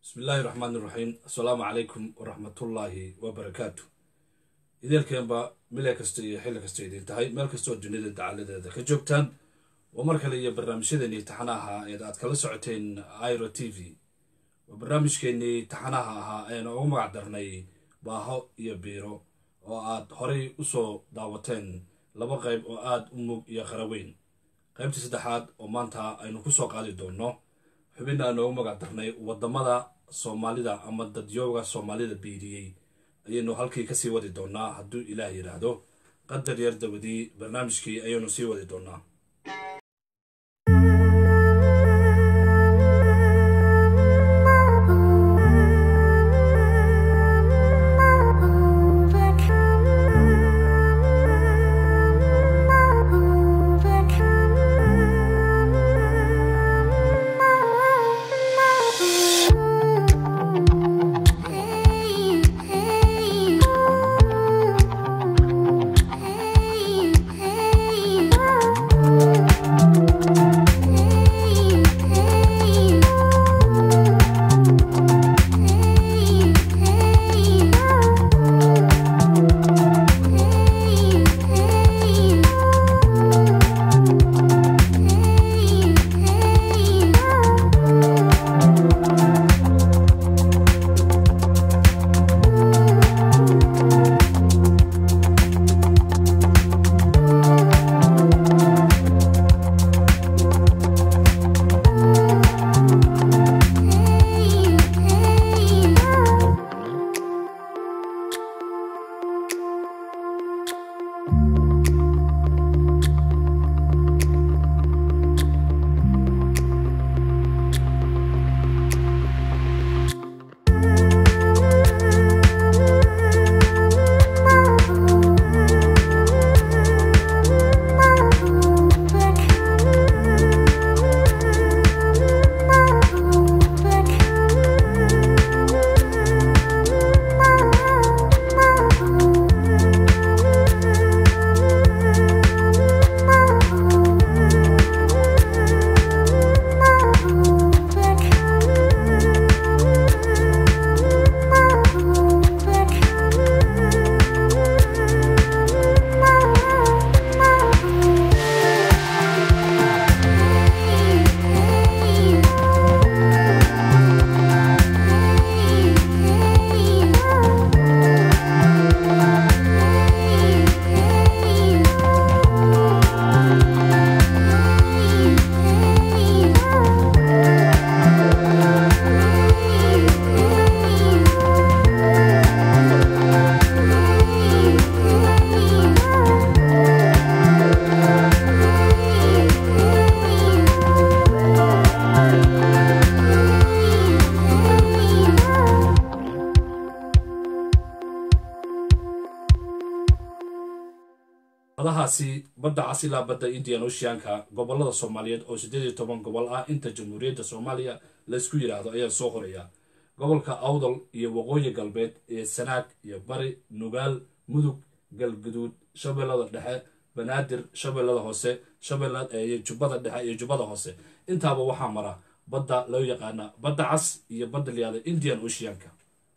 bismi illaahi raxmaan iraxiim assalaamu calaykum waraxmatullaahi wabarakaatu ideelkeenba mile kasta iyo xilli kasta idin tahay meel kastoo dunida dacaladeeda ka joogtaan waa mar kale iyo barnaamijyadeenii taxanaha eed aad kala socoteen iro t v waa barnaamijkeenii taxanaha ahaa eena ugu magac darnay baaho iyo biiro oo aad horay usoo daawateen laba qayb oo aada u mug iyo qaraweyn qaybtii saddexaad oo maanta aynu kusoo qaadi doonno xubin aan noogu magac darnay wadamada soomaalida ama dadyooga soomaalida biiriyey ayaynu halkii kasii wadi doonaa hadduu ilaah yidhaahdo qadar yar dabadii barnaamijkii ayaynu sii wadi doonaa badahaasi badda cas ilaa badda indian oceanka gobolada soomaaliyeed oo siddeed iyo toban gobol ah inta jamhuuriyadda soomaaliya laysku yidhaahdo ayaa soo qoraya gobolka awdal iyo waqooyi galbeed ee sanaag iyo bari nugaal mudug galguduud shabeellada dhexe banaadir shabeellada hoose shabeelaiyo jubbada dhexe iyo jubbada hoose intaaba waxaa mara badda loo yaqaana badda cas iyo badda layihahda indian oceanka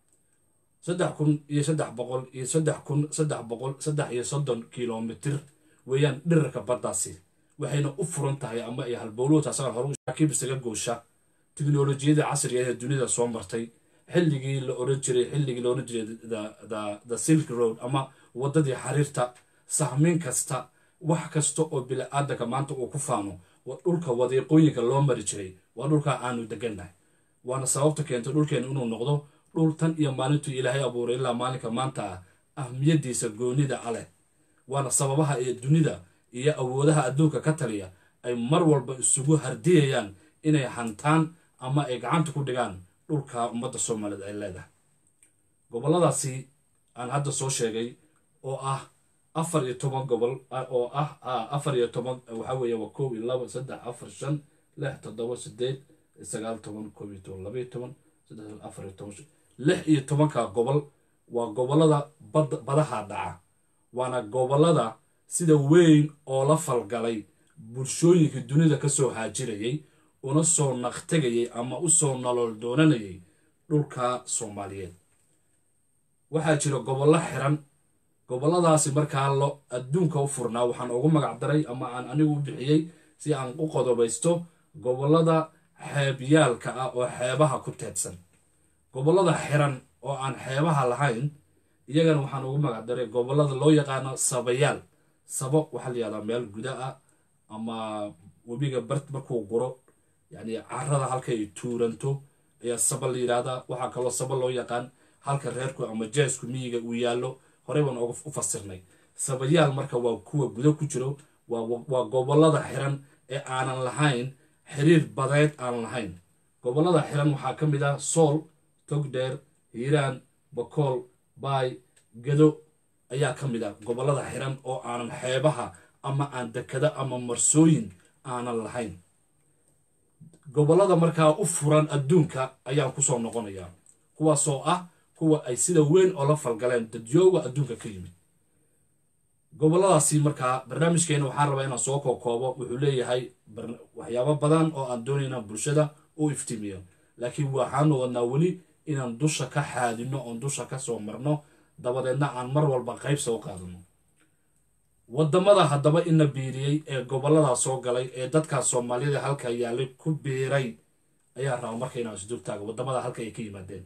saddex kun iyo saddex boqol iyo saddex kun saddex boqol saddex iyo soddon kilomitir weeyaan dhirarka baddaasi waxayna u furan tahay ama ay halbowlowta asagan hore saakiib isaga goosha tiknolojiyada casriga ee dunida soo martay xilligii la oran jiray xilligii la oran jiray the silk road ama waddadii xariirta sahmiin kasta wax kasta oo bili-aadanka maanta uu ku faano waa dhulka wadiiqooyinka loo mari jiray waa dhulkaa aanu degannahay waana sababta keentay dhulkeena inuu noqdo dhul tan iyo maalintuu ilaahay abuuray ilaa maalinka maanta ah ahmiyadiisa goonida aleh waana sababaha ee dunida iyo awoodaha adduunka ka taliya ay mar walba isugu hardiyayaan inay hantaan ama ay gacanta ku dhigaan dhulka ummadda soomaaliyeed ay leedahay gobolladaasi aan hadda soo sheegay oo ah afar iyo toban gobol oo ah afar iyo toban waxaa weeye waa kow iyo laba saddex afar shan lix toddoba sideed sagaal toban koob iyo toban laba iyo toban saddex afar iyo toban lix iyo tobanka gobol waa gobollada bad badaha dhaca waana gobollada sida weyn oo la falgalay bulshooyinkii dunida kasoo haajirayay una soo naqtegayay ama usoo nolol doonanayay dhulka soomaaliyeed waxaa jira gobollo xiran gobolladaasi markaa lo adduunka u furnaa waxaan ugu magac daray ama aan anigu u bixiyey si aan u qodobaysto gobollada xeebyaalka ah oo xeebaha ku teedsan gobollada xiran oo aan xeebaha lahayn iyagana waxaan ugu magac daray gobollada loo yaqaano sabayaal sabo waxaa la yihahdaa meel guda ah ama webiga bart markuu guro yacni carada halkay tuuranto ayaa saba la yidhahdaa waxaa kaloo saba loo yaqaan halka reerku ama jeesku miyiga uu yaallo horey baan uga u fasirnay sabayaal marka waa kuwa guda ku jiro waa gobollada xiran ee aanan lahayn xiriir badeed aan lahayn gobollada xiran waxaa ka mid ah sool togdheer hiiraan bakool baay gado ayaa ka mid ah gobollada xiran oo aanan xeebaha ama aan dekada ama marsooyin aanan lahayn gobollada markaa u furan adduunka ayaan kusoo noqonayaa kuwaasoo ah kuwa ay sida weyn oo la falgaleen dadyooga adduunka ka yimid gobolladaasi markaa barnaamijkeena waxaan rabaa inaan soo kookoobo wuxuu leeyahay waxyaabo badan oo aan doonayna bulshada u iftiimiyo laakiin waxaanu wadnaa weli inaan dusha ka xaadino oon dusha ka soo marno dabadeedna aan mar walba qayb soo qaadano waddamada haddaba ina biiriyey ee gobolladaa soo galay ee dadkaas soomaaliyada halka yaallay ku biiray ayaa raba marka inaan isdultaago waddamada halka ay ka yimaadeen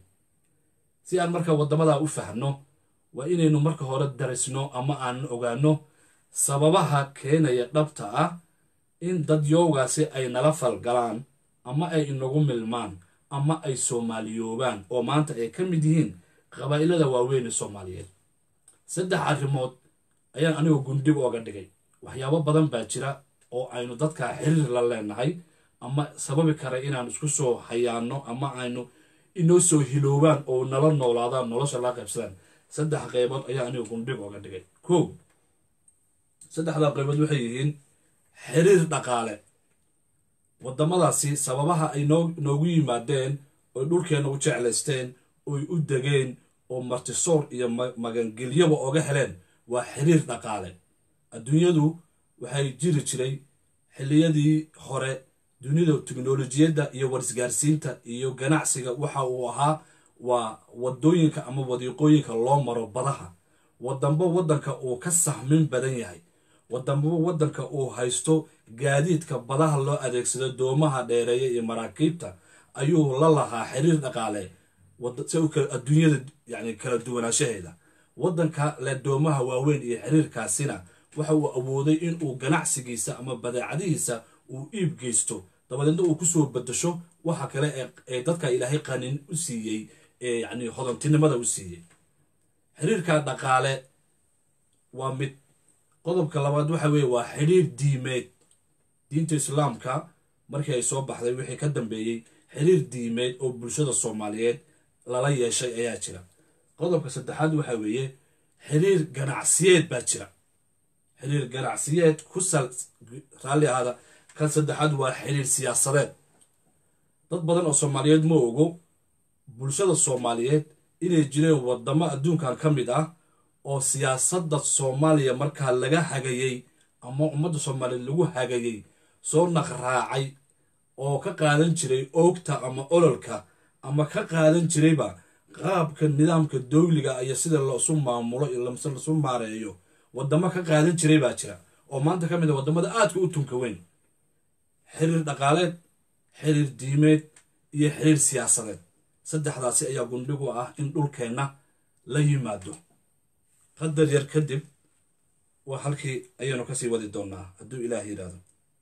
si aan marka waddamadaa u fahno waa inaynu marka hore darisno ama aanan ogaano sababaha keenaya dhabta ah in dad yowgaasi ay nala falgalaan ama ay inagu milmaan ama ay soomaaliyoobaan oo maanta ay ka mid yihiin qabaa'ilada waaweyn ee soomaaliyeed saddex arrimood ayaan anigu gundhig ooga dhigay waxyaabo badan baa jira oo aynu dadkaa xiriir la leenahay ama sababi kara inaan isku soo hayaano ama aynu inoo soo hiloobaan oo nala noolaadaan nolosha laa qaybsadaan saddex qaybood ayaa anigu gundhig ooga dhigay ko saddexdaa qaybood waxay yihiin xiriir dhaqaale waddamadaasi sababaha ay noogu yimaadeen oy dhulkeenna u jeclaysteen oy u degeen oo martisoor iyo magangelyaba oga heleen waa xiriir dhaqaale adduunyadu waxay jiri jiray xilliyadii hore dunida teknolojiyadda iyo warisgaarsiinta iyo ganacsiga waxa uu ahaa waa waddooyinka ama wadiiqooyinka loo maro badaha wadamba waddanka uu ka sahmin badan yahay wadamba waddanka uu haysto gaadiidka badaha loo adeegsado doomaha dheereeya iyo maraakiibta ayuu la lahaa xiriir dhaqaale adduunyada yani kala duwanaanshaheeda waddanka leh doomaha waaweyn iyo xiriirkaasina waxa uu awooday inuu ganacsigiisa ama badeecadihiisa uu iib geysto dabadeedna uu kusoo bedasho waxa kale ee dadka ilaahay qanin u siiyey ee yani hodantinimada u siiyey xiriirka dhaqaale waa mid qodobka labaad waxa weeye waa xiriir diimeed diinta islaamka markii ay soo baxday wixii ka dambeeyey xiriir diimeed oo bulshada soomaaliyeed lala yeeshay ayaa jira qodobka saddexaad waxa weeye xiriir ganacsiyeed baa jira xiriir ganacsiyeed ku sal raalli ahada kan saddexaad waa xiriir siyaasadeed dad badan oo soomaaliyeed ma ogo bulshada soomaaliyeed inay jireen waddamo adduunkan ka mid ah oo siyaasadda soomaaliya markaa laga hagayey ama ummadda soomaaliyeed lagu hagayey soo naqraacay oo ka qaadan jiray oogta ama ololka ama ka qaadan jirayba qaabka nidaamka dowliga iyo sida laisu maamulo mise laisu maareeyo waddamo ka qaadan jiray baa jira oo maanta ka mid a waddamada aadka u tunka weyn xiriir dhaqaaleed xiriir diimeed iyo xiriir siyaasadeed saddexdaasi ayaa gundhigu ah in dhulkeenna la yimaado qadar yar kadib waa halkii ayaynu kasii wadi doonaa hadduu ilaah yidhaahdo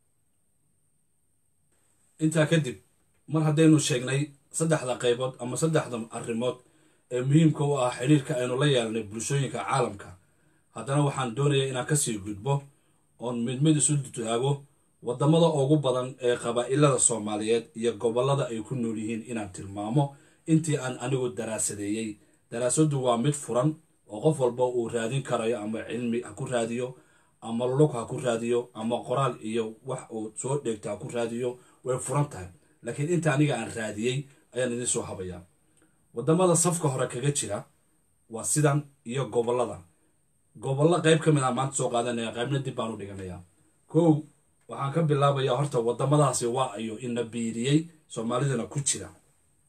intaa kadib mar haddaynu sheegnay saddexda qaybood ama saddexda arrimood ee muhiimka u ah xidhiirka aynu la yeelnay bulshooyinka caalamka haddana waxaan doonayaa inaan kasii gudbo oon mid mid isu taago waddamada ugu badan ee qabaa'ilada soomaaliyeed iyo gobollada ay ku nool yihiin inaan tilmaamo intii aan anigu daraasadeeyey daraasaddu waa mid furan oo qof walba uu raadin karayo ama cilmi ha ku raadiyo ama lug ha ku raadiyo ama qoraal iyo wax uu soo dheegto ha ku raadiyo way furan tahay laakiin inta aniga aan raadiyey ayaan idin soo habayaa waddamada safka hore kaga jira waa sidan iyo gobollada gobollo qayb ka mid ah maanta soo qaadanaya qaybna dib baan u dhiganayaa kow waxaan ka bilaabayaa horta waddamadaasi waa ayo ina biiriyey soomaalidana ku jira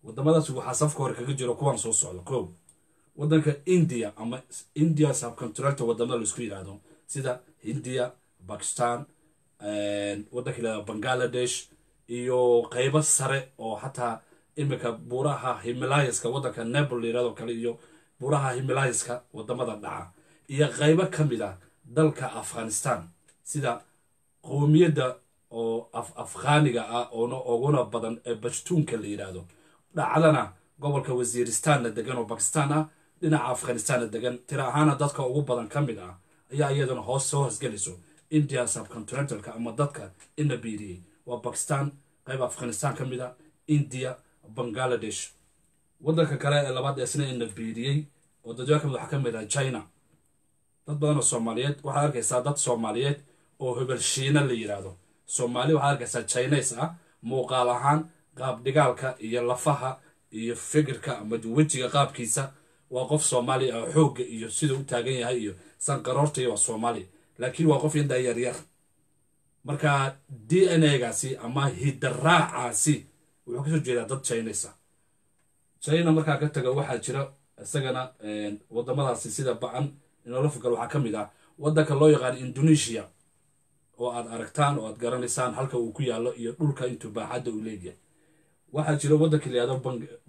wadamadaas waxaa safka hore kaga jiro kuwan soo socda kow wadanka india ama india subcontractor wadamada laisku yidhaahdo sida hindiya bakistan wadanka yidhahdo bangaladesh iyo qeybo sare oo xataa iminka buuraha himalayaska wadanka nebel layirahdo kale iyo buuraha himalayaska wadamada dhaca iyo qeybo ka mid ah dalka afghanistan sida qowmiyadda oo afghaniga ah oona uguna badan ee bashtuunka la yidhaahdo dhacdana gobolka wasiiristanna degan oo bakistan ah dhinaca afghanistanna degan tira ahaana dadka ugu badan ka mid ah ayaa iyaduna hoos soo hoosgelayso india subcontinentalka ama dadka ina biiriyey waa bakistan qayb afghanistan ka mid a india bangaladesh wadanka kale ee labaad isna ina biiriyey oo dadwaa kamid waxaa ka mid ah china dad badan oo soomaaliyeed waxaad arkaysaa dad soomaaliyeed oo hebel shiina la yidhaahdo soomaali waxaad arkaysaa chines ah muuqaal ahaan qaab dhigaalka iyo lafaha iyo fikirka ama wejiga qaabkiisa waa qof soomaali ah xoogga iyo siduu u taagan yahay iyo sanqaroorta iyo waa soomaali laakiin waa qof indaa yaryar marka d n a gaasi ama hidaraacaasi wuxuu kasoo jeedaa dad chines ah china markaa ka taga waxaa jira isagana wadamadaasi sida ba-an inoola fogal waxaa ka mid ah wadanka loo yaqaano indonesia oo aad aragtaan oo aad garanaysaan halka uu ku yaallo iyo dhulka intuu baaxadda uu leegyahay waxaa jira waddanka la yihahdo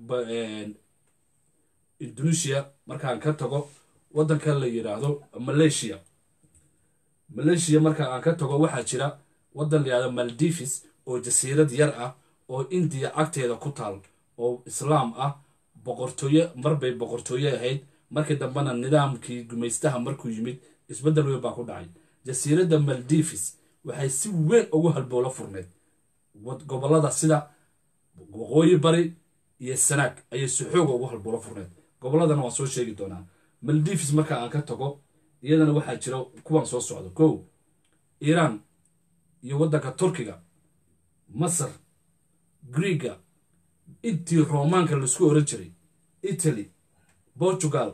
indonesia markaan ka tago waddanka la yidhaahdo malaysia malaysia marka aan ka tago waxaa jira waddan la yihahdo maldivis oo jasiirad yar ah oo indiya agteeda ku taal oo islaam ah boqortooye marbay boqortooye ahayd markii dambena nidaamkii gumaystaha markuu yimid isbeddel weyn baa ku dhacay jasiiradda maldivis waxay si weyn ugu halbowlo furneyd gobolada sida waqooyi bari iyo sanaag ayay si xooga ugu halbowlo furneyd gobolladana waan soo sheegi doonaa maldivis marka aan ka tago iyadana waxaa jira kuwan soo socda kow iiraan iyo waddanka turkiga masar griega intii roomaanka laisku oran jiray italy portugal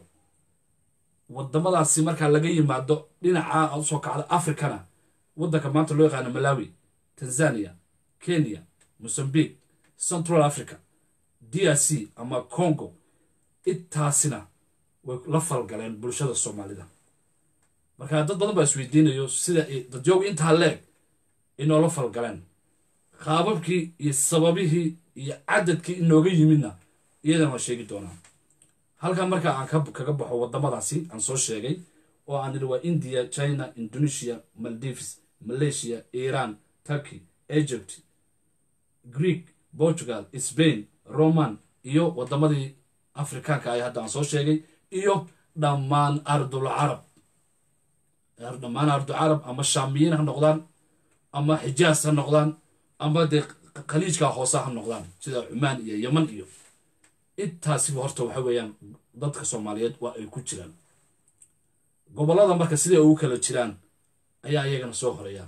wadamadaasi markaa laga yimaado dhinaca usoo kacda africana waddanka maanta loo yaqaano malawi tanzania kenya mozambique central africa d r c ama congo intaasina way la falgaleen bulshada soomaalida marka dad badan baa isweydiinayo sida dadyogu intaa leeg inoola falgaleen qaababkii iyo sababihii iyo cadadkii inooga yimidna iyadana waan sheegi doonaa halkan marka aan kaga baxo wadamadaasi aan soo sheegay oo aan idhi waa india china indonesia maldives malaysia iran turkey egypt greek portugal spain roman iyo wadamadii afrikaanka ay hadda aan soo sheegay iyo dhammaan ardul carab dhammaan ardul carab ama shaamiyiin ha noqdaan ama xijaas ha noqdaan ama dee khaliijka hoose ha noqdaan sida cumaan iyo yeman iyo intaasiba horta waxa weeyaan dadka soomaaliyeed waa ay ku jiraan gobollada marka siday ugu kala jiraan ayaa iyagana soo horeeya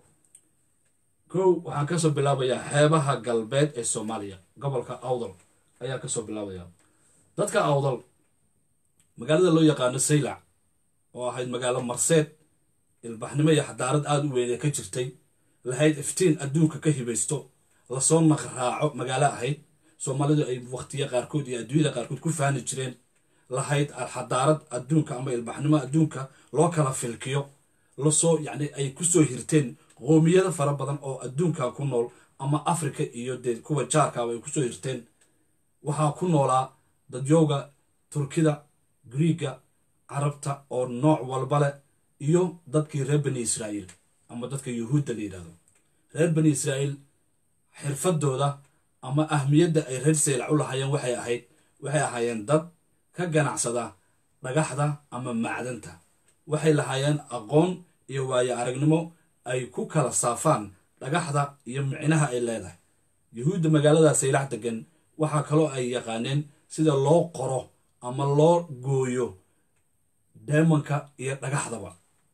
kow waxaan kasoo bilaabayaa xeebaha galbeed ee soomaaliya gobolka awdal ayaa kasoo bilaabaya dadka awdal magaalada loo yaqaano saylac oo ahayd magaalo marseed ilbaxnimo iyo xadaarad aada u weynee ka jirtay lahayd iftiin adduunka ka hibaysto lasoo naqraaco magaalo ahayd soomaalidu ay waqtiya qaarkood iyo adduunyada qaarkood ku faani jireen lahayd xadaarad adduunka ama ilbaxnimo adduunka loo kala filkiyo lasoo yacni ay kusoo hirteen qoomiyado fara badan oo adduunka ku nool ama africa iyo dee kuwa jaarkaaba ay kusoo hirteen waxaa ku noolaa dadyowga turkida griiga carabta oo nooc walba leh iyo dadkii reer bani israa'iil ama dadka yuhuudda la yidhahdo reer bani israa'iil xirfadooda ama ahmiyadda ay reer saylac u lahaayeen waxay ahayd waxay ahaayeen dad ka ganacsada dhagaxda ama macdanta waxay lahaayeen aqoon iyo waayo aragnimo ay ku kala saafaan dhagaxda iyo micnaha ay leedahay yuhuudda magaalada saylac degan waxaa kaloo ay yaqaaneen sida loo qoro ama loo gooyo deemanka iyo dhagaxdaba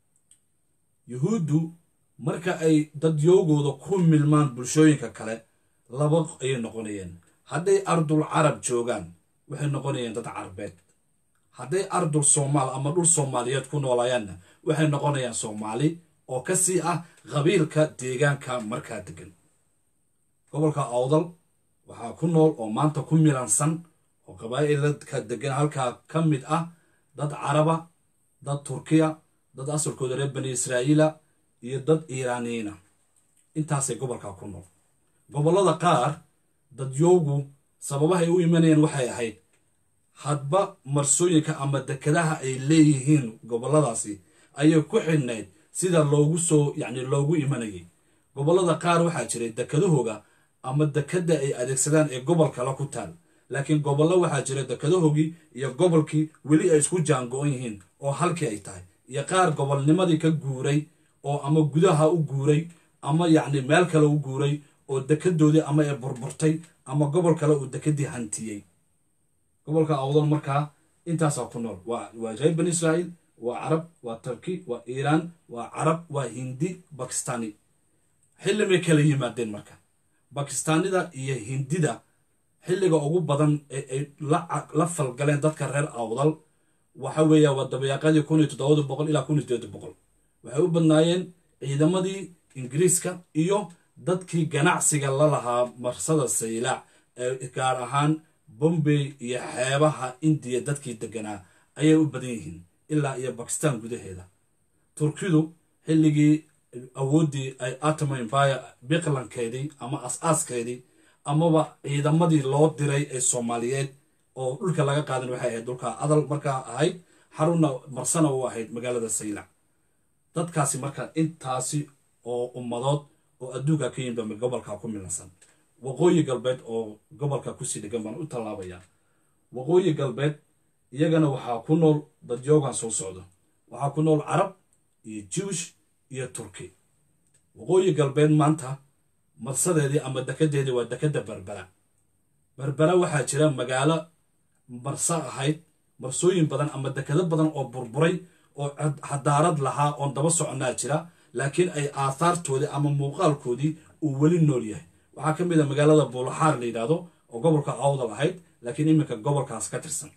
yuhuuddu marka ay dadyoogooda ku milmaan bulshooyinka kale laba ayay noqonayeen hadday ardul carab joogaan waxay noqonayeen dad carbeed hadday ardul soomaal ama dhul soomaaliyeed ku noolaayaanna waxay noqonayaan soomaali oo ka sii ah qabiilka deegaanka markaa degan gobolka awdal waxaa ku nool oo maanta ku milansan oo qabaa'iladka degan halkaa ka mid ah dad caraba dad turkiya dad asalkooda reer bani israa'iila iyo dad iiraaniyiina intaasay gobolkaa ku nool gobollada qaar dadyoogu sababahay u imanayeen waxay ahayd hadba marsooyinka ama dekedaha ay leeyihiin gobolladaasi ayay ku xidhnayd sida loogu soo yacni loogu imanayay gobollada qaar waxaa jiray dekedahooga ama dekadda ay adeegsadaan ee gobol kale ku taal laakiin gobollo waxaa jira dekadahoogii iyo gobolkii weli ay isku jaango-on yihiin oo halkii ay tahay iyo qaar gobolnimadii ka guuray oo ama gudaha u guuray ama yacni meel kale u guuray oo dekedoodii ama ay burburtay ama gobol kale uu dekedii hantiyey gobolka awdal markaa intaasaa ku nool waa waa reer bani israa'iil waa carab waa turki waa iiraan waa carab waa hindi bakistani xilli may kala yimaadeen marka bakistaanida iyo hindida xilliga ugu badan ee ay la falgaleen dadka reer awdal waxa weeya waa dabayaaqadii kun iyo toddobada boqol ilaa kun iyo sideeda boqol waxay u badnaayeen ciidamadii ingiriiska iyo dadkii ganacsiga la lahaa marsada saylaac ee gaar ahaan bombay iyo xeebaha indiya dadkii deganaa ayay u badan yihiin ilaa iyo bakistan gudaheeda turkidu xilligii awooddii ay atoma empire biqlankeedii ama as-aaskeedii amaba ciidamadii loo diray ee soomaaliyeed oo dhulka laga qaadan waxay ahayd dhulka adal markaa ahayd xarunna marsana u ahayd magaalada saylac dadkaasi marka intaasi oo ummadood oo adduunka ka yimid gobolka ku milansan waqooyi galbeed oo gobolka kusii dhegan baan u tallaabayaa waqooyi galbeed iyagana waxaa ku nool dadyoogan soo socdo waxaa ku nool carab iyo jiwish iyo turki waqooyi galbeed maanta marsadeedii ama dekedeedii waa dekeda berbera berbera waxaa jira magaalo marso ahayd marsooyin badan ama dekedo badan oo burburay oo xadaarad lahaa oon daba soconaa jira laakiin ay aathaartoodii ama muuqaalkoodii uu weli nool yahay waxaa ka mid a magaalada buulaxaar la yidhaahdo oo gobolka awdal ahayd laakiin iminka gobolkaas ka tirsan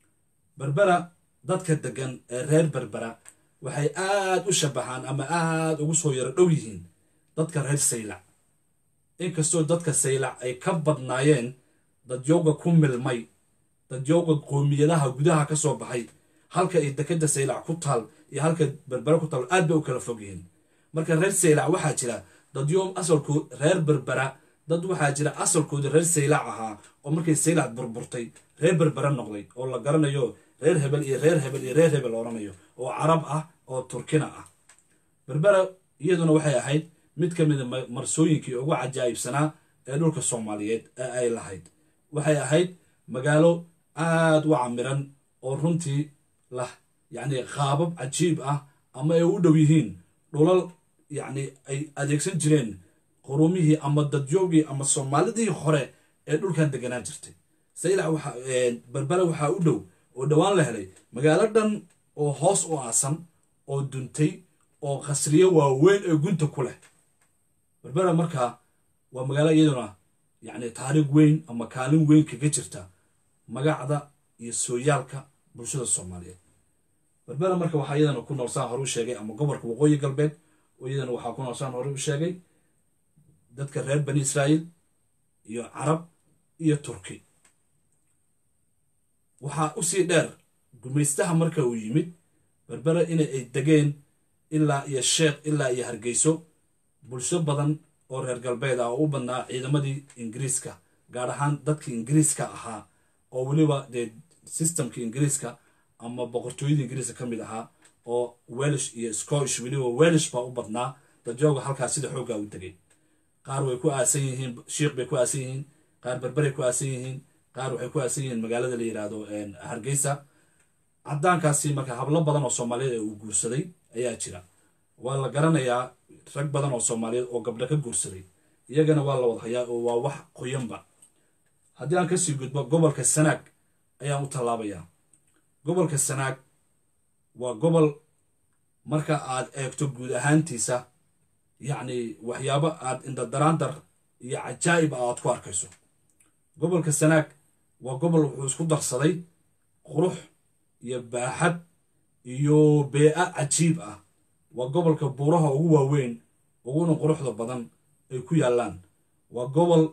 berbera dadka degan ee reer berbera waxay aad u shabaxaan ama aad ugu soo yaro dhow yihiin dadka reer saylac inkastoo dadka saylac ay ka badnaayeen dadyooga ku milmay dadyooga qoomiyadaha gudaha ka soo baxay halka ay dekeda saylac ku taal iyo halka berbera ku taal aad bay u kala fog yihiin marka reer saylac waxaa jira dadyo asalkood reer berbera dad waxaa jira asalkooda reer saylac ahaa oo markay saylac burburtay reer berbera noqday oo la garanayo reer hebel iyo reer hebel iyo reer hebel odhanayo oo carab ah oo turkina ah berbera iyaduna waxay ahayd mid ka mida marsooyinkii ugu cajaa'ibsanaa ee dhulka soomaaliyeed ee ay lahayd waxay ahayd magaalo aad u camiran oo runtii lah yacni qaabab cajiib ah ama ay u dhow yihiin dhulal yacni ay adeegsan jireen qurumihii ama dadyoogii ama soomaalidii hore ee dhulkan deganaan jirtay saylac waxa berbera waxaa u dhow oo dhowaan la helay magaalo dhan oo hoos u aasan oo duntay oo khasriyo waaweyn ee gunta ku leh berbera markaa waa magaalo iyaduna yacni taariikh weyn ama kaalin weyn kaga jirta magacda iyo sooyaalka bulshada soomaaliyeed berbera marka waxaa iyadana ku nool saan hore u sheegay ama gobolka waqooyi galbeed oo iyadana waxaa ku nool saan hore u sheegay dadka reer bani israa'iil iyo carab iyo turki waxaa usii dheer gumaystaha marka uu yimid berbera in ay degeen ilaa iyo sheekh ilaa iyo hargeyso bulsho badan oo reer galbeed ah oo u badnaa ciidamadii ingiriiska gaar ahaan dadkii ingiriiska ahaa oo weliba dee systemkii ingiriiska ama boqortooyadii ingiriiska ka mid ahaa oo welish iyo scottish weliba welish baa u badnaa dadjooga halkaas sida xooggaa u degay qaar way ku aasan yihiin shiikh bay ku aasan yihiin qaar berberay ku aasan yihiin qaar waxay ku aasan yihiin magaalada la yidhaahdo hargeysa caddaankaasi marka hablo badan oo soomaaliyeed ee uu guursaday ayaa jira waa la garanayaa rag badan oo soomaaliyeed oo gabdho ka guursaday iyagana waa la wada hayaa oo waa wax qoyanba haddii aan kasii gudbo gobolka sanaag ayaan u tallaabayaa gobolka sanaag waa gobol marka aad eegto guud ahaantiisa yacni waxyaabo aad indadaraandar iyo cajaa'ib a aad ku arkayso gobolka sanaag waa gobol wuxuu isku darsaday qurux iyo baaxad iyo bee-a cajiib ah waa gobolka buuraha ugu waaweyn uguna quruxda badan ay ku yaallaan waa gobol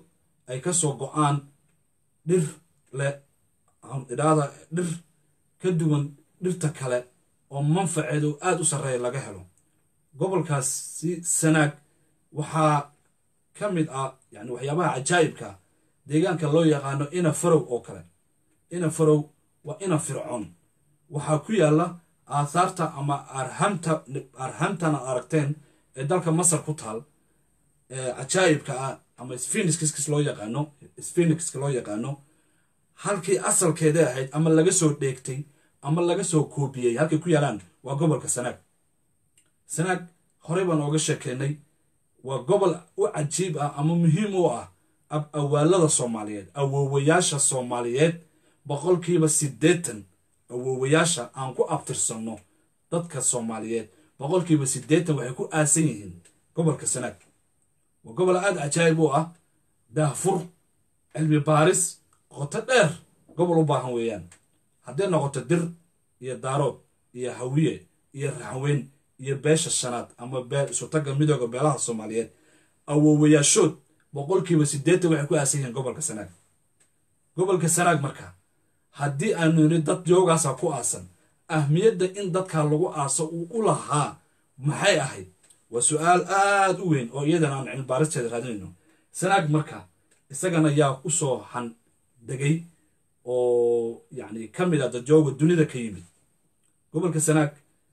ay ka soo go-aan dhir leh idhaada dhir ka duwan dhirta kale oo manfaceedu aada u sarreeya laga helo gobolkaasi sanaag waxaa ka mid ah yani waxyaabaha cajaa'ibka deegaanka loo yaqaano ina farow oo kale ina farow waa ina fircoon waxaa ku yaalla aathaarta ama arhamta arhamtana aragteen ee dalka masar ku taal cajaa'ibka ah ama sphenixkis loo yaqaano sphenixka loo yaqaano halkii asalkeeda ahayd ama laga soo dheegtay ama laga soo koobiyey halkay ku yaalaan waa gobolka sanaag sanaag horey baan ooga sheekeynay waa gobol u cajiib ah ama muhiim u ah ab awaalada soomaaliyeed awoowayaasha soomaaliyeed boqolkiiba siddeetan awoowayaasha aan ku abtirsanno dadka soomaaliyeed boqolkiiba siddeetan waxay ku aasan yihiin gobolka sanaag waa gobol aada cajaa'ib u ah daahfur cilmi baaris qoto dheer gobol u baahan weeyaan hadday noqoto dir iyo daarood iyo hawiye iyo raxweyn iyo beesha shanaad ama isutagga midooda beelaha soomaaliyeed awoowayaashood boqolkiiba siddeetan waxay ku aasan yihiin gobolka sanaag gobolka sanaag marka haddii aanu niri dad yoogaasa ku aasan ahmiyadda in dadkaa lagu aaso uu u lahaa maxay ahayd waa su-aal aada u weyn oo iyadana aan cilmibaaristeeda raadinayno sanaag marka isagana yaa u soo han degay oo yacni ka mid ah dadjooga dunida ka yimid gobolka sanaag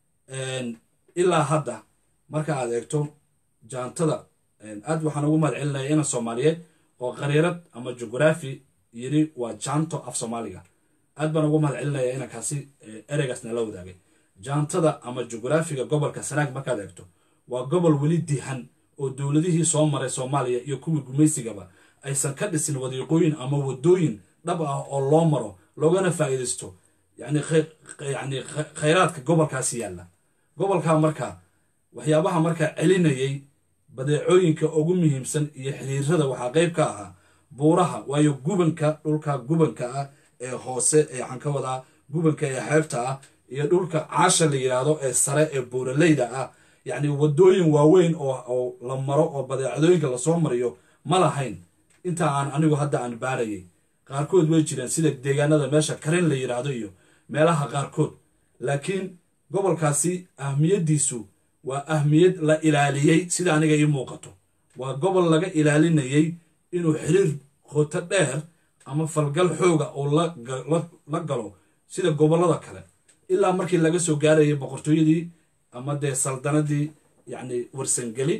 ilaa hadda marka aad eegto jaantada aad waxaan ugu mahad celinaya ina soomaaliyeed oo qariirad ama jugraafi yiri waa jaanto af soomaaliga aad baan ugu mahad celinaya inankaasi ereygaas nala wadaagay jaantada ama jugraafiga gobolka sanaag markaad eegto waa gobol weli dihan oo dowladihii soo maray soomaaliya iyo kuwii gumaysigaba aysan ka dhisin wadiiqooyin ama wadooyin dhab ah oo loo maro loogana faa'iidaysto yani yani khayraadka gobolkaasi yaalla gobolkaa marka waxyaabaha markaa celinayay badeecooyinka ugu muhiimsan iyo xiriirada waxaa qayb ka ahaa buuraha waayo gubanka dhulka gubanka ah ee hoose ee waxaan ka wadaa gubanka ee xeebta ah iyo dhulka caasha la yidhaahdo ee sare ee buuraleyda ah yacni wadooyin waaweyn oo la maro oo badeecadooyinka lasoo mariyo ma lahayn inta aan anigu hadda aan baarayay qaarkood way jireen sida deegaanada meesha karin la yidhaahdo iyo meelaha qaarkood laakiin gobolkaasi ahmiyaddiisu waa ahmiyad la ilaaliyey sida aniga ii muuqato waa gobol laga ilaalinayay inuu xiriir qoto dheer ama falgal xooga oo la galo sida gobollada kale ilaa markii laga soo gaarayay boqortooyadii ama dee saldanadii yacni warsangeli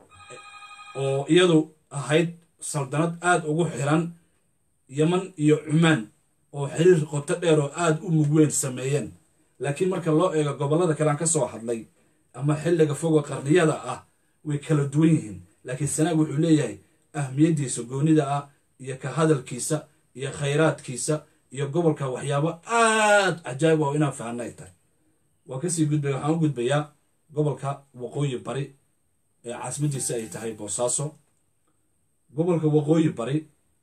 oo iyadu ahayd saldanad aada ugu xiran yeman iyo cumaan oo xiriir qoto dheer oo aada u mugweyn sameeyeen laakiin marka loo eego gobollada kale aan ka soo hadlay ama xilliga fogo qarniyada ah way kala duwan yihiin laakiin sanaag wuxuu leeyahay ahmiyaddiisa goonida ah iyo ka hadalkiisa iyo khayraadkiisa iyo gobolka waxyaabo aada cajaa'ib oo inaan fahanna ay tahay waa kasii gudbaya waxaan u gudbayaa gobolka waqooyi bari ee caasimadiisa ay tahay boosaaso gobolka waqooyi bari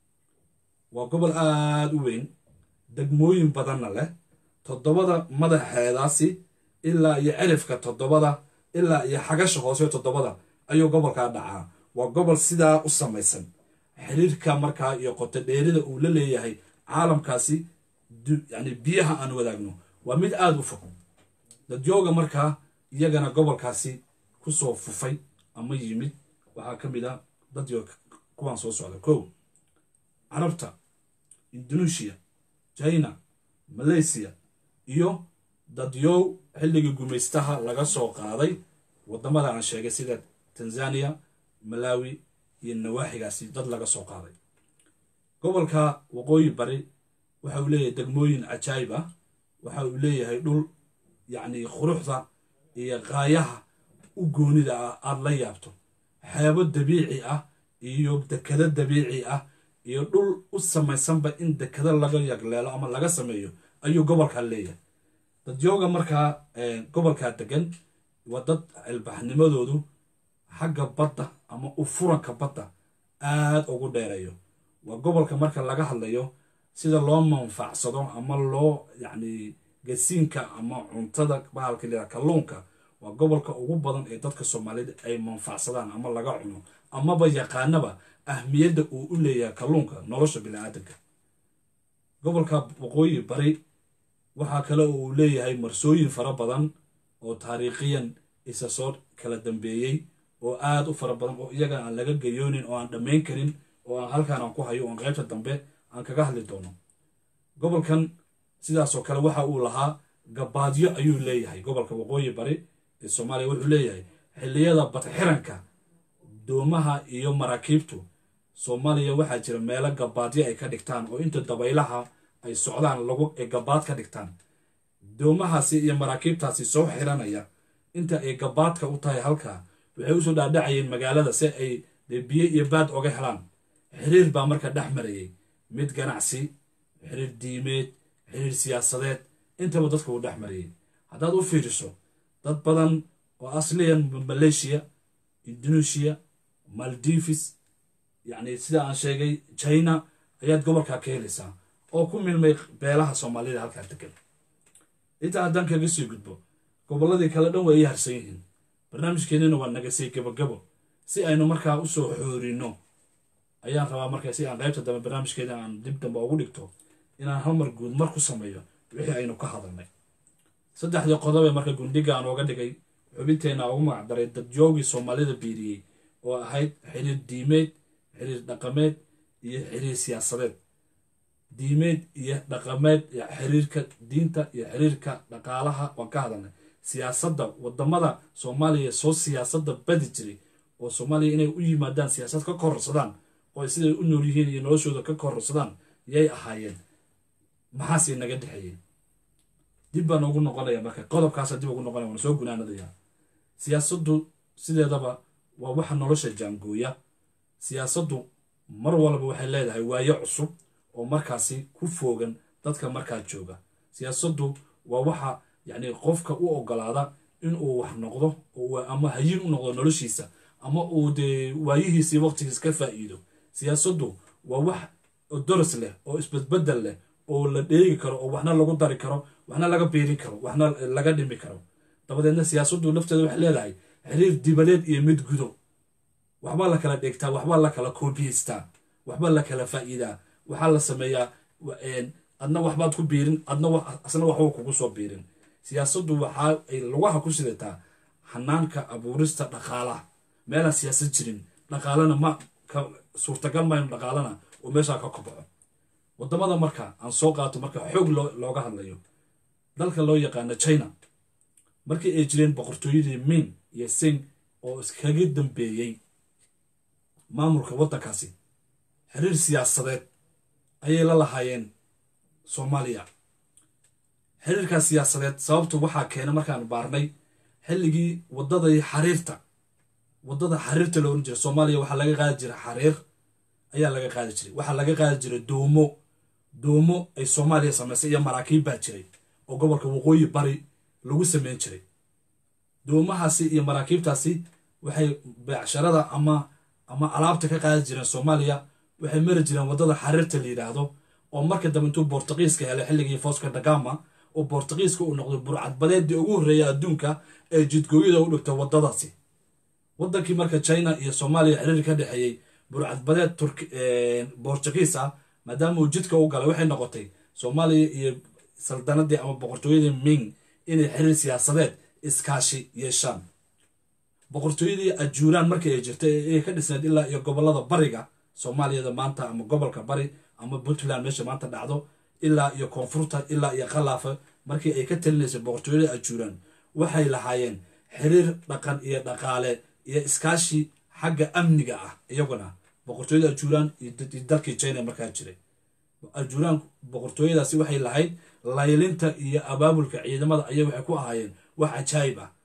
waa gobol aada u weyn degmooyin badanna leh toddobada madaxeedaasi ilaa iyo cirifka toddobada ilaa iyo xagasha hoose toddobada ayuu gobolkaa dhacaa waa gobol sidaa u samaysan xiriirka markaa iyo qoto dheerida uu la leeyahay caalamkaasi yani biyaha aan wadaagno waa mid aada u fog dadyooga markaa iyagana gobolkaasi kusoo fufay ama yimid waxaa ka mid ah dadyo kuwaan soo socda kow carabta indonesia china malaysia iyo dadyow xilligii gumaystaha laga soo qaaday waddamada aan sheegay sida tanzania malawi iyo nawaaxigaasi dad laga soo qaaday gobolka waqooyi bari waxa uu leeyahay degmooyin cajaayib ah waxa uu leeyahay dhul yacni quruxda iyo qaayaha u goonida ah aada la yaabto xeebo dabiici ah iyo dekado dabiici ah iyo dhul u samaysanba in dekado laga yagleelo ama laga sameeyo ayuu gobolkaa leeyahay dadyooga markaa gobolkaa degan waa dad cilbaxnimadoodu xagga badda ama u furanka badda aada ugu dheereeyo waa gobolka marka laga hadlayo sida loo manfacsado ama loo yacni gasiinka ama cuntada bahalka laa kalluunka waa gobolka ugu badan ee dadka soomaalida ay manfacsadaan ama laga cuno amaba yaqaanaba ahmiyadda uu u leeyahay kalluunka nolosha bini-aadanka gobolka waqooyi bari waxaa kale oo uu leeyahay marsooyin fara badan oo taariikhiyan isa soo kala dambeeyey oo aad u fara badan oo iyaga aan laga gayoonin oo aan dhammayn karin oo aan halkaan aan ku hayo oon qaybta dambe aan kaga hadli doono gobolkan sidaasoo kale waxa uu lahaa gabaadyo ayuu leeyahay gobolka waqooyi bari ee soomaaliya wuxuu leeyahay xilliyada badxiranka doomaha iyo maraakiibtu soomaaliya waxaa jira meelo gabaadyo ay ka dhigtaan oo inta dabaylaha ay socdaan lagu ay gabaad ka dhigtaan doomahaasi iyo maraakiibtaasi soo xiranaya inta ay gabaadka u tahay halkaa waxay usoo dhaadhacayeen magaalada si ay dee biyo iyo baad oga helaan xiriir baa marka dhex marayay mid ganacsi xiriir diimeed xiriir siyaasadeed intaba dadka uu dhex marayay haddaad u fiiriso dad badan oo asliyan malaysia indonesia maldivis yacni sida aan sheegay china ayaad gobolkaa ka helaysaa oo ku milmay beelaha soomaalida halkaa degan inta haddaan kaga sii gudbo gobolladii kale dhan way ii harsan yihiin barnaamijkeennina waa nagasay gabogabo si aynu markaa usoo xoorino ayaan rabaa marka si aan qaybta dambe barnaamijkeeda aan dib dambe ugu dhigto inaan halmar guud mar ku sameeyo wixii aynu ka hadalnay saddexdii qodob ee marka gundhiga aan ooga dhigay xubinteenna ugu magacdaray dadyoogii soomaalida biiriyey oo ahayd xiriir diimeed xiriir dhaqameed iyo xiriir siyaasadeed diimeed iyo dhaqameed xiriirka diinta iyo xiriirka dhaqaalaha waan ka hadalnay siyaasadda wadamada soomaaliya soo siyaasadda badi jiray oo soomaaliya inay u yimaadaan siyaasad ka kororsadaan oo siday u nool yihiin iyo noloshooda ka kororsadaan yay ahaayeen maxaase naga dhexeeyey dib baan ugu noqonaya marka qodobkaasa dib ugu noqonaya waan soo gunaanadayaa siyaasaddu sideedaba waa waxa nolosha jaangooya siyaasaddu mar walba waxay leedahay waayo cusub oo markaasi ku foogan dadka markaa jooga siyaasaddu waa waxa yacni qofka u ogolaada inuu wax noqdo oo ama hayin u noqdo noloshiisa ama uu dee waayihiisii waqtigiis ka faa'iido siyaasaddu waa wax doris leh oo isbedbedel leh oo la dheegi karo oo waxna lagu dari karo waxna laga biirin karo waxna laga dhimi karo dabadeedna siyaasaddu lafteeda waxay leedahay xiriir dibadeed iyo mid gudo waxbaa la kala dhigtaa waxbaa la kala koobiyeystaa waxbaa la kala faa'iidaa waxaa la sameeyaa adna waxbaad ku biirin adna asna waxba kugu soo biirin siyaasaddu waxaa ay lugaha ku sidataa hanaanka abuurista dhaqaalaha meelaan siyaasad jirin dhaqaalana ma suurtagal mayno dhaqaalana oo meeshaa ka kobco wadamada marka aan soo qaato marka xoog looga hadlayo dalka loo yaqaano china markii ay jireen boqortooyadii min iyo sing oo iskaga dambeeyey maamulka waddankaasi xiriir siyaasadeed ayay la lahaayeen soomaaliya xiriirkaas siyaasadeed sababtu waxaa keena markaan baarnay xilligii waddadii xariirta waddada xariirta la ohan jiray soomaaliya waxaa laga qaadi jiray xariir ayaa laga qaadi jiray waxaa laga qaadi jiray doomo doomo ay soomaaliya samaysay iyo maraakiib baa jiray oo gobolka waqooyi bari lagu sameyn jiray doomahaasi iyo maraakiibtaasi waxay beecsharada ama ama alaabta ka qaadi jireen soomaaliya waxay mari jireen waddada xariirta la yidhaahdo oo marka dambe intuu bortuqiiska helay xilligii fosco dagama oo bortuqiiska uu noqday burcadbadeedii ugu horreeya adduunka ee jidgooyada u dhigtay waddadaasi waddankii marka china iyo soomaaliya xiriir ka dhexeeyey burcadbadeed bortuqiis ah maadaama uu jidka u galay waxay noqotay soomaaliya iyo saldanadii ama boqortooyadii ming inay xiriir siyaasadeed iskaashi yeeshaan boqortooyadii ajuuraan markii ay jirtay ee ka dhisneed ilaa iyo gobolada bariga soomaaliyada maanta ama gobolka bari ama puntland meesha maanta dhacdo ilaa iyo koonfurta ilaa iyo khallaafa markii ay ka talinaysay boqortooyada ajuuraan waxay lahaayeen xiriir dhaqan iyo dhaqaale iyo iskaashi xagga amniga ah iyaguna boqortooyada ajuuraan iyo dalkii china markaa jiray ajuuraan boqortooyadaasi waxay lahayd laylinta iyo abaabulka ciidamada ayay waxay ku ahaayeen wax cajaayib ah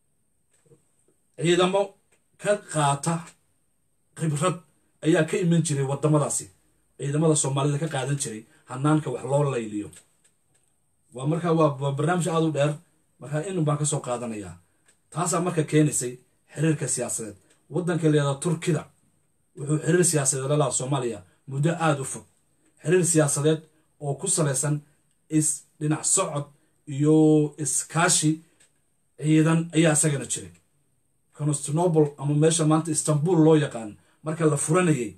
ciidamo ka qaata khibrad ayaa ka iman jiray waddamadaasi ciidamada soomaalida ka qaadan jiray hanaanka wax loo layliyo waa markaa waa barnaamij aada u dheer markaa in baan ka soo qaadanayaa taasaa marka keenaysay xiriirka siyaasadeed waddanka leeda turkida wuxuu xiriir siyaasadeed la laha soomaaliya muddo aada u fog xiriir siyaasadeed oo ku salaysan is dhinac socod iyo iskaashi ciidan ayaa isagana jiray constantinople ama meesha maanta istanbul loo yaqaan marka la furanayay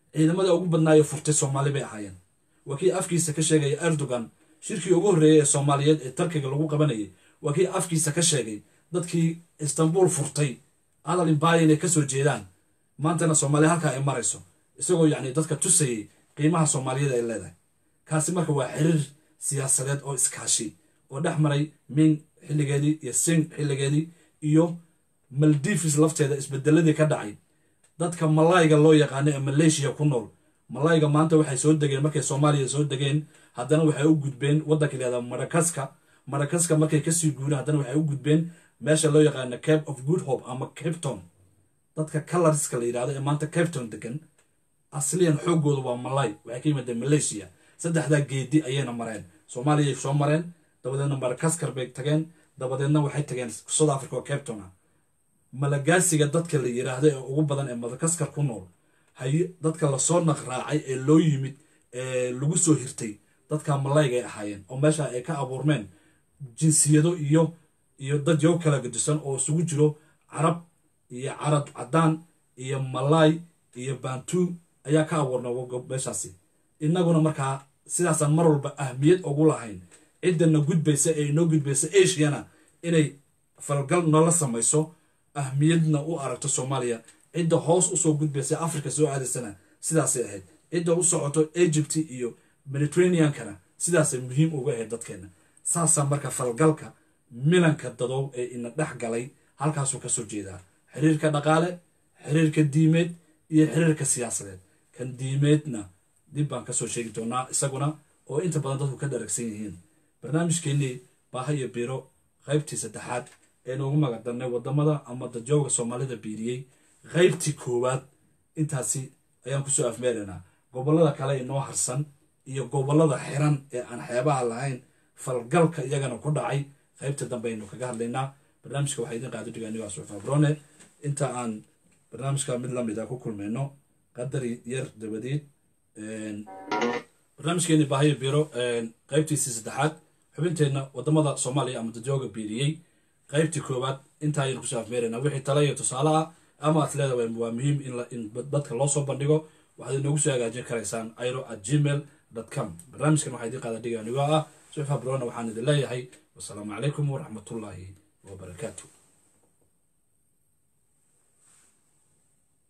ciidamada ugu badnaayo furtay soomaali bay ahaayeen waa kii afkiisa ka sheegaya erdogan shirkii ugu horreeyey ee soomaaliyeed ee tarkiga lagu qabanayay waa kii afkiisa ka sheegay dadkii istanbul furtay adal imbaaya inay kasoo jeedaan maantana soomaaliya halkaa ay marayso isagoo yacni dadka tusayay qiimaha soomaaliyada ay leedahay kaasi marka waa xiriir siyaasadeed oo iskaashi oo dhex maray ming xilligeedii iyo sing xilligeedii iyo maldivis lafteeda isbedeladii ka dhacay dadka malayga loo yaqaano ee maleeshiya ku nool malayga maanta waxay soo degeen markay soomaaliya soo degeen haddana waxay u gudbeen waddanka layihahda madakaska madakaska markay kasii guureen haddana waxay u gudbeen meesha loo yaqaano cape of good hope ama capton dadka colorska la yidhahdo ee maanta capton degan asliyan xooggooda waa malay waxay ka yimaadeen malaysia saddexdaa geedi ayayna mareen soomaaliyay soo mareen dabadeedna madakaskar bay tageen dabadeedna waxay tageen south africa oo capton ah malagaasiga dadka la yiraahdo ee ugu badan ee madakaskar ku nool hay dadka lasoo naqraacay ee loo yimid ee lagu soo hirtay dadka malayga ay ahaayeen oo meesha ay ka abuurmeen jinsiyado iyo iyo dad yow kala gadisan oo isugu jiro carab iyo carab caddaan iyo malay iyo bantu ayaa ka abuurnay meeshaasi innaguna markaa sidaasaan mar walba ahmiyad ugu lahayn ciddana gudbaysa ee inoo gudbaysa asiana inay falgal noola samayso ahmiyadna u aragto soomaaliya cidda hoos usoo gudbaysa africa soo aadaysana sidaasay ahayd cidda u socoto egypt iyo mediterraneankana sidaasay muhiim uga ahayd dadkeena saasaa marka falgalka milanka dadow ee ina dhex galay halkaasuu kasoo jeedaa xiriirka dhaqaale xiriirka diimeed iyo xiriirka siyaasadeed kan diimeedna dib baan kasoo sheegi doonaa isaguna oo inta badan dadku ka dharagsan yihiin barnaamijkeennii baaha iyo biro qaybtii saddexaad eenu ugu magadarnay wadamada ama dadjooga soomaalida biiriyey qaybtii koowaad intaasi ayaan kusoo afmeeraynaa gobolada kale inoo harsan iyo gobolada xiran ee aan xeebaha lahayn falgalka iyagana ku dhacay qaybta dambe aynu kaga hadlaynaa barnaamijka waxaa idin qaado dhigaanigo asuf abrone inta aan barnaamijka mid lamid a ku kulmayno qadar yar dabadeed barnaamijkeeni baahayo biro qaybtiisii saddexaad xubinteenna wadamada soomaaliya ama dadjooga biiriyey qaybtii koowaad intaa ayaynu kusoo afmeeraynaa wixii tala iyo tusaale ah ama aad leedahay waa muhiim in dadka loo soo bandhigo waxaad inoogu soo hagaajin karaysaan iro at gmail com barnaamijkan waxaa idin qaada dhiga anigoo ah suxfa brona waxaan idin leeyahay wasalaamu calaykum waraxmatullaahi wabarakaatu